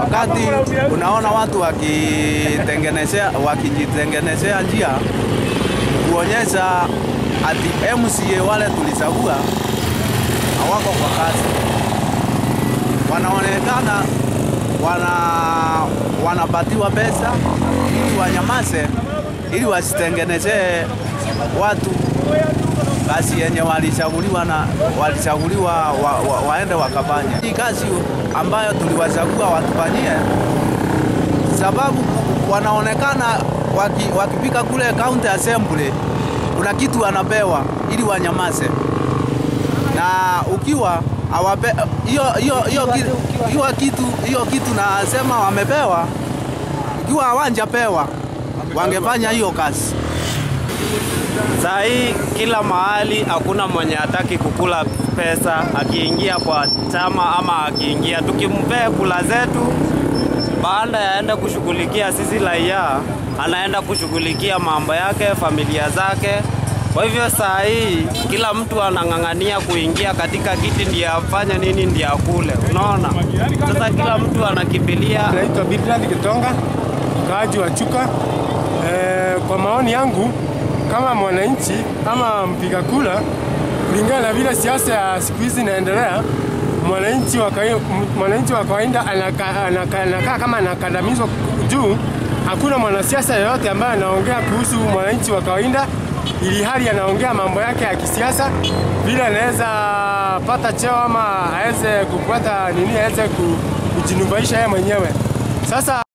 Wakati unaona watu wakitengenezea wakijitengenezea njia kuonyesha ati MCA wale tulichagua hawako kwa kazi, wanaonekana wana wanapatiwa pesa ili wanyamaze, ili wasitengenezee watu kazi yenye walichaguliwa na walichaguliwa wa, wa, waende wakafanya hii kazi ambayo tuliwachagua watufanyie, sababu wanaonekana waki, wakipika kule county assembly kuna kitu wanapewa ili wanyamaze, na ukiwa awape hiyo hiyo hiyo kitu hiyo kitu hiyo kitu nasema wamepewa, ikiwa hawajapewa wangefanya hiyo kazi. Saa hii kila mahali hakuna mwenye hataki kukula pesa akiingia kwa chama ama akiingia, tukimpea kula zetu, baada ya aenda kushughulikia sisi raia, anaenda kushughulikia mambo yake, familia zake. Kwa hivyo saa hii kila mtu anang'ang'ania kuingia katika kiti ndiye afanye nini, ndiye akule. Unaona, sasa kila mtu anakimbilia. Naitwa Bildad Kitonga, mkaaji wa Chuka. E, kwa maoni yangu kama mwananchi ama mpiga kura, kulingana na vile siasa ya siku hizi inaendelea, mwananchi wa kai- mwananchi wa kawaida anakaa anaka, anaka kama anakandamizwa juu. Hakuna mwanasiasa yoyote ambaye anaongea kuhusu mwananchi wa kawaida, ili hali anaongea mambo yake ya kisiasa, vile anaweza pata cheo ama aweze kupata nini, aweze ku- kujinufaisha yeye mwenyewe. Sasa